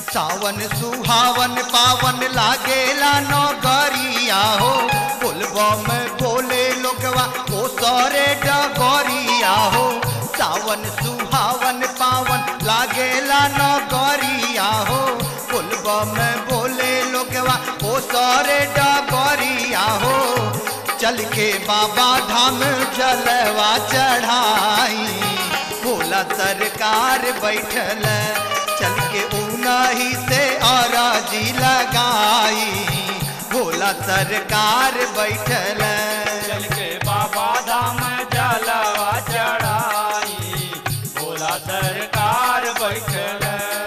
सावन सुहावन पावन लागेला नगरिया हो बोलबम बोले लोगवा ओ सरे डगरिया हो सावन सुहावन पावन लागेला नगरिया हो बोलबम बोले लोगवा ओ सरे डगरिया हो चल के बाबा धाम जलवा चढ़ाई भोला सरकार बैठल चल के उनही से औराजी लगाई भोला सरकार बैठल चल के बाबा धाम जलवा चढ़ाई भोला सरकार बैठल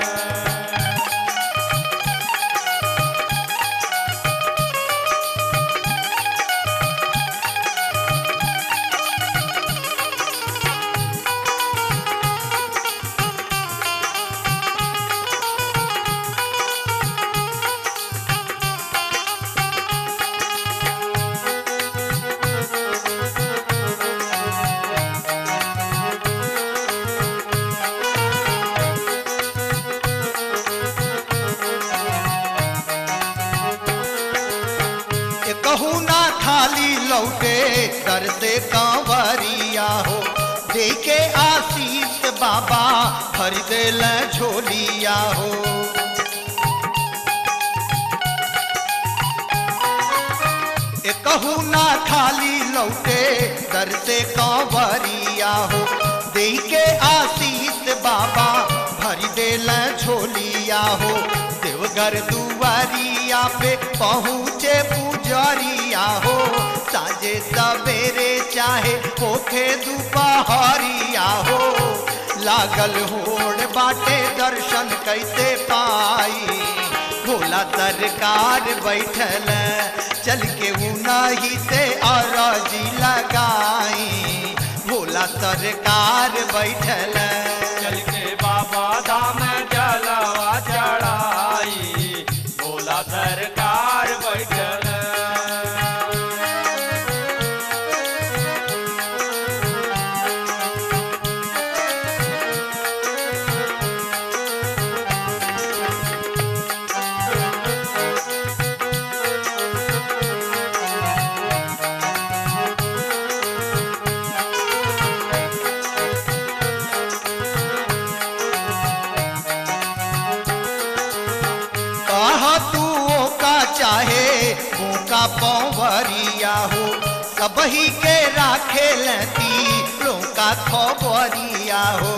ये कहूँ ना खाली लौटे दर से कांवरिया हो दे के आशीष बाबा भर दिल झोलिया हो ये कहूँ ना खाली लौटे दर से कांवरिया हो दे के आशीष बाबा भर दिल झोलिया हो देवघर दुआरिया पे पहुँचे पुजरिया हो साजे सवेरे चाहे होखे दोपहरिया हो लागल होड़ बाटे दर्शन कैसे पाई भोला सरकार बैठल चल के उनही से अरजी लगाई भोला सरकार बैठल चल के बाबा धाम जलवा चढ़ाई भोला सरकार बैठल कहा तू का चाहे वो का पौवरिया हो सबही के राखे लती का खबरिया हो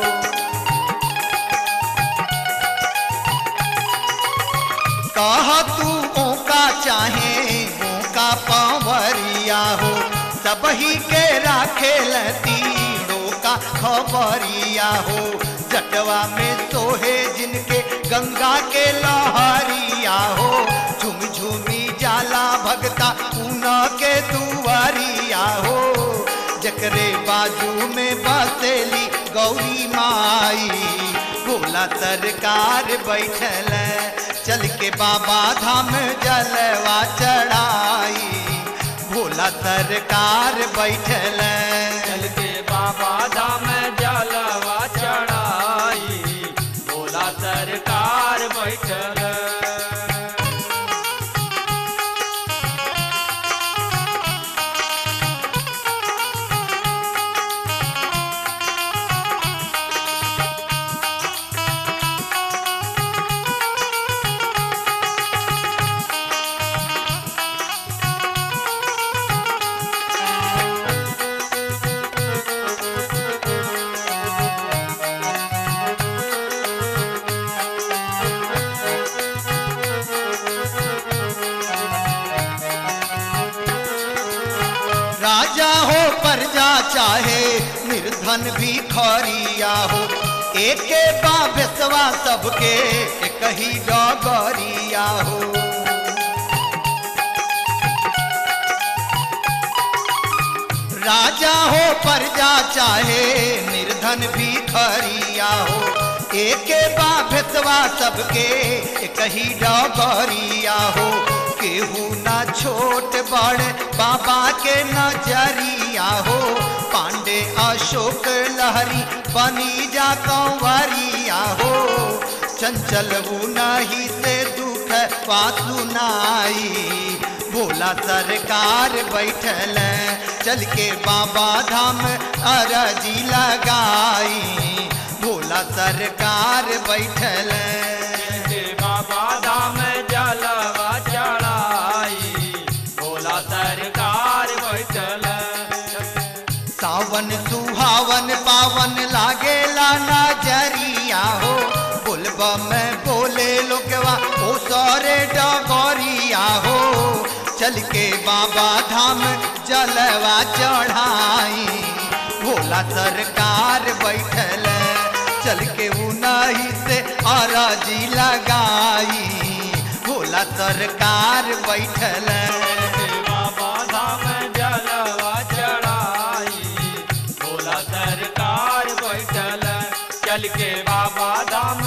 कहा तू का चाहे वो का पौवरिया हो सबही के राखे लती का खबरिया हो जटवा में सोहे जिनके गंगा के लहरिया हो झुम झुमी जाला भगता ऊना के दुआरिया हो जकरे बाजू में बसेली गौरी माई भोला सरकार बैठल चल के बाबा धाम जलवा चढ़ाई भोला सरकार बैठल चल के बाबा धाम जलवा चढ़ाई भोला सरकार बैठल राजा हो प्रजा चाहे निर्धन भी खरिया हो एके बाबेसवा सबके एक ही डगरिया हो राजा हो प्रजा चाहे निर्धन भी खरिया हो एके बाबेसवा सबके एक ही डगरिया हो केहू ना छोट बड़ बाबा के नजरिया हो पांडे अशोक लहरी बनी जा कंवरिया हो चंचल नहीं से दुख सुनाई भोला सरकार बैठल चल के बाबा धाम अरजी लगाई भोला सरकार बैठल के बाबा धाम जलवा चढ़ाई भोला सरकार बैठल सावन सुहावन पावन लागेला नजरिया हो बोलबा में बोले लोगवा ओ सरे डगरिया हो चल के बाबा धाम जलवा चढ़ाई भोला सरकार बैठल चल के उनही से अरजी लगाई भोला सरकार बैठल के बाबा धाम जलवा चढ़ाई भोला सरकार बैठल चल के बाबा धाम